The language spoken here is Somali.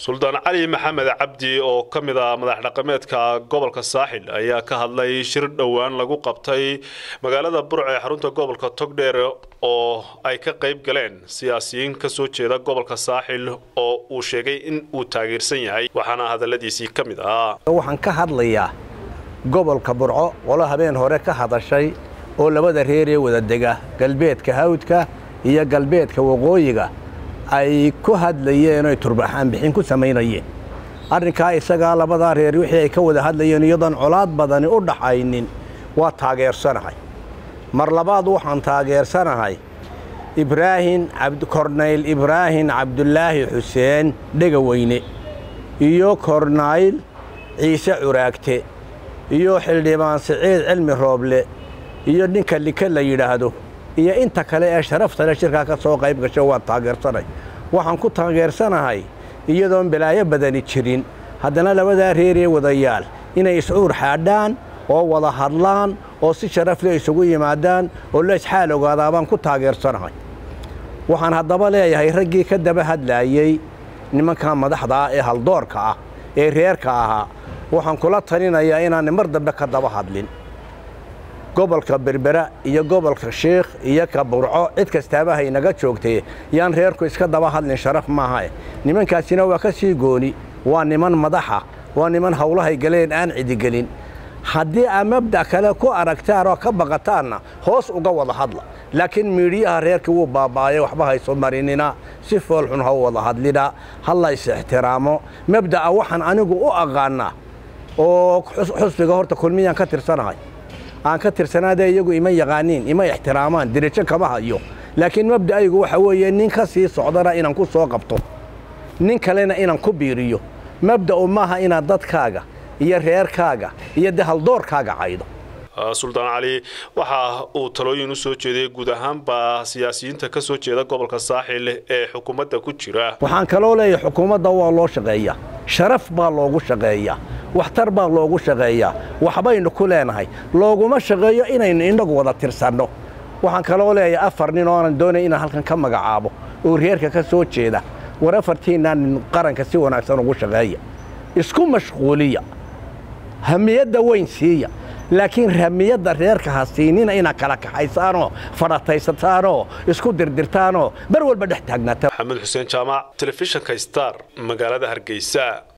suldaan cali maxamed cabdi oo ka mid ah madax dhaqameedka gobolka saaxil ayaa ka hadlay shir dhowaan lagu qabtay magaalada burc ee xarunta gobolka togdheer oo ay ka qayb galeen siyaasiyiin ka soo jeeda gobolka saaxil oo uu sheegay in uu taageersan yahay waxaana hadalladiisii ka mid ah waxaan ka hadlayaa gobolka burco qolo habeen hore ka hadashay oo labada reeree wada dega galbeedka hawdka iyo galbeedka waqooyiga ay ku hadlayeen oy turbaxaanbixin ku samaynayeen arrinkaa isagaa labadaa reer wixii ay ka wada hadlayeen iyadoon colaad badani u dhaxaynin waa taageersanahay mar labaad waxaan taageersanahay ibraahim kornayl ibraahim cabdulaahi xuseen dhegaweyne iyo kornayl ciise curaagte iyo xildhibaan siciid cilmi rooble iyo ninka like la yidhaahdo iyo inta kale ee sharafta le shirkaa ka soo qayb gasho waan taageersanay waxaan ku taageersanahay iyadoon balaayo badani jirin haddana labadaa reeree wadayaal inay iscuur xaadhaan oo wada hadlaan oo si sharaf le isugu yimaadaan oo la isxaal ogaadaabaan ku taageersanahay waxaan haddaba leeyahay raggii ka daba hadlaayey nimankan madaxda ah ee haldoorka ah ee reerka ahaa waxaan kula talinayaa inaanay mar dambe ka daba hadlin gobolka berbera iyo gobolka shiikh iyo ka burco cid kastaaba haynaga joogtee yaan reerku iska daba hadlin sharaf maahae nimankaasina waa ka sii gooni waa niman madaxa waa niman howlahay galeen aan cidigelin haddii aa mabda' kale ku aragtaan oo ka baqataanna hoos uga wada hadla laakiin miidhiyaha reerkii wuu baaba'aye waxba hayso marinina si foolxun ha wada hadlina ha la is ixtiraamo mabda'a waxaan anigu u aqaannaa oo xusbiga horta kulmiyaan ka tirsanahay aan ka tirsanaadee iyagu ima yaqaaniin ima ixtiraamaan dirijo kama hayo laakiin mabda'aygu waxa weeye nin ka sii socdana inaan ku soo qabto nin kalena inaan ku biiriyo mabda'u maaha inaad dadkaaga iyo reerkaaga iyo de haldoorkaaga caydo suldaan cali waxa uu talooyin u soo jeediyey guud ahaanba siyaasiyiinta ka soo jeeda gobolka saaxil ee xukuumadda ku jira waxaan kaloo leeyahay xukuumadda waa loo shaqeeyaa sharaf baa loogu shaqeeyaa waxtar baa loogu shaqeeyaa waxbaynu ku leenahay looguma shaqeeyo inaynu innagu wada tirsanno waxaan kaloo leeyahay afar nin oonan doonay inaan halkan ka magacaabo oo reerka ka soo jeeda war afartiinaa nin qaranka si wanaagsan ugu shaqeeya isku mashquuliya hamiyadda weyn siiya laakiin ramiyadda reerka ha siinina inaad kala kaxaysaanoo fadhataysataanoo isku dirdirtaanoo bar walba dhex taagnaataan maxamed xuseen jaamac telefishinka star magaalada hargeysa